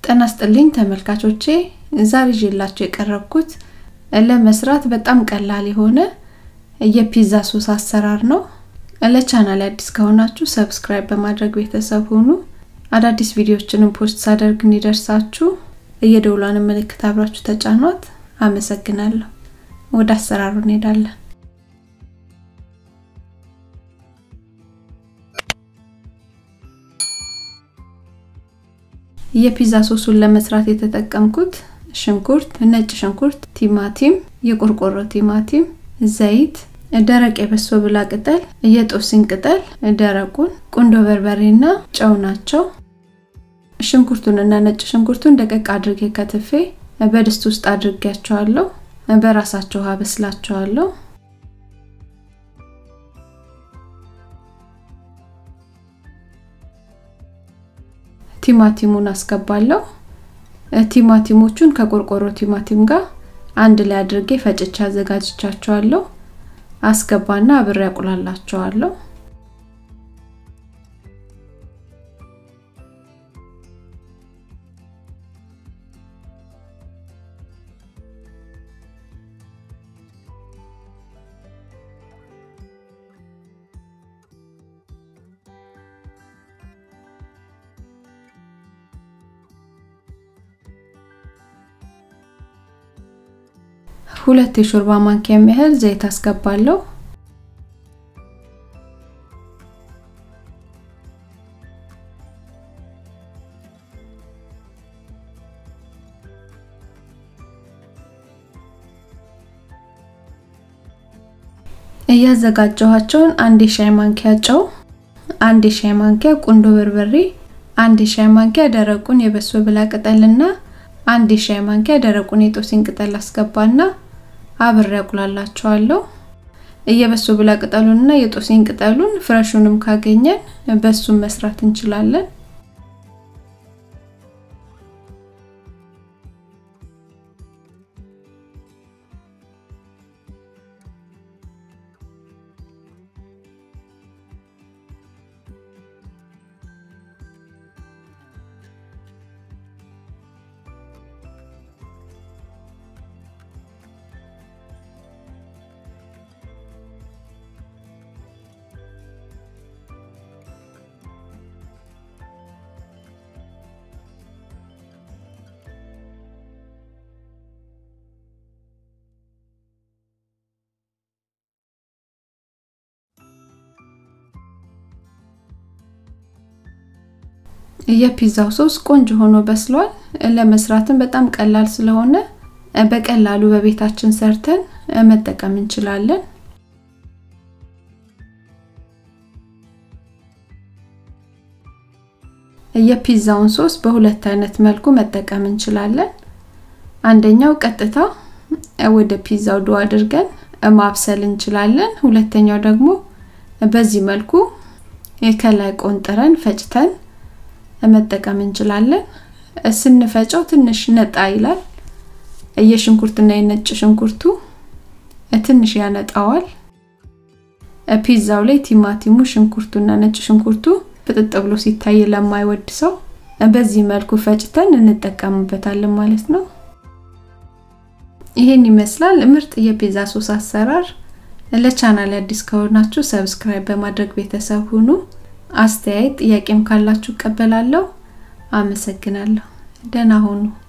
ጤና ይስጥልኝ ተመልካቾቼ ዛሬ ይዤላችሁ የቀረብኩት ለመስራት በጣም ቀላል የሆነ የፒዛ ሶስ አሰራር ነው። ለቻናል አዲስ ከሆናችሁ ሰብስክራይብ በማድረግ ቤተሰብ ሁኑ። አዳዲስ ቪዲዮዎችንም ፖስት ሳደርግ እንዲደርሳችሁ የደውሏን ምልክት አብራችሁ ተጫኗት። አመሰግናለሁ። ወደ አሰራሩ እንሄዳለን። የፒዛ ሶሱን ለመስራት የተጠቀምኩት ሽንኩርት፣ ነጭ ሽንኩርት፣ ቲማቲም፣ የቆርቆሮ ቲማቲም፣ ዘይት፣ ደረቅ የበሶ ብላ ቅጠል፣ የጦስኝ ቅጠል ደረቁን፣ ቁንዶ በርበሬና ጨው ናቸው። ሽንኩርቱንና ነጭ ሽንኩርቱን ደቀቅ አድርጌ ከትፌ በድስት ውስጥ አድርጌያቸዋለሁ። በራሳቸው ውሃ በስላቸዋለሁ። ቲማቲሙን አስገባለሁ። ቲማቲሞቹን ከቆርቆሮ ቲማቲም ጋር አንድ ላይ አድርጌ ፈጭቼ አዘጋጅቻቸዋለሁ። አስገባና አብሬ አቁላላቸዋለሁ። ሁለት የሾርባ ማንኪያ የሚያህል ዘይት አስገባለሁ። እያዘጋጀኋቸውን አንድ የሻይ ማንኪያ ጨው፣ አንድ የሻይ ማንኪያ ቁንዶ በርበሬ፣ አንድ የሻይ ማንኪያ ደረቁን የበሶ ብላ ቅጠልና አንድ የሻይ ማንኪያ ደረቁን የጦስኝ ቅጠል አስገባና አብሬ አቁላላቸዋለሁ። እየበሶ ብላ ቅጠሉንና የጦስኝ ቅጠሉን ፍረሹንም ካገኘን በሱም መስራት እንችላለን። የፒዛው ሶስ ቆንጆ ሆኖ በስሏል። ለመስራትም በጣም ቀላል ስለሆነ በቀላሉ በቤታችን ሰርተን መጠቀም እንችላለን። የፒዛውን ሶስ በሁለት አይነት መልኩ መጠቀም እንችላለን። አንደኛው ቀጥታ ወደ ፒዛው ዶ አድርገን ማብሰል እንችላለን። ሁለተኛው ደግሞ በዚህ መልኩ ከላይ ቆንጥረን ፈጭተን መጠቀም እንችላለን። ስንፈጨው ትንሽ ነጣ ይላል። የሽንኩርትና የነጭ ሽንኩርቱ ትንሽ ያነጣዋል። ፒዛው ላይ ቲማቲሙ፣ ሽንኩርቱና ነጭ ሽንኩርቱ ፍጥጥ ብሎ ሲታይ ለማይወድ ሰው በዚህ መልኩ ፈጭተን እንጠቀምበታለን ማለት ነው። ይሄን ይመስላል ምርጥ የፒዛ ሶስ አሰራር። ለቻናል አዲስ ከሆናችሁ ሰብስክራይብ በማድረግ ቤተሰብ ሁኑ። አስተያየት ጥያቄም ካላችሁ እቀበላለሁ። አመሰግናለሁ። ደህና ሁኑ።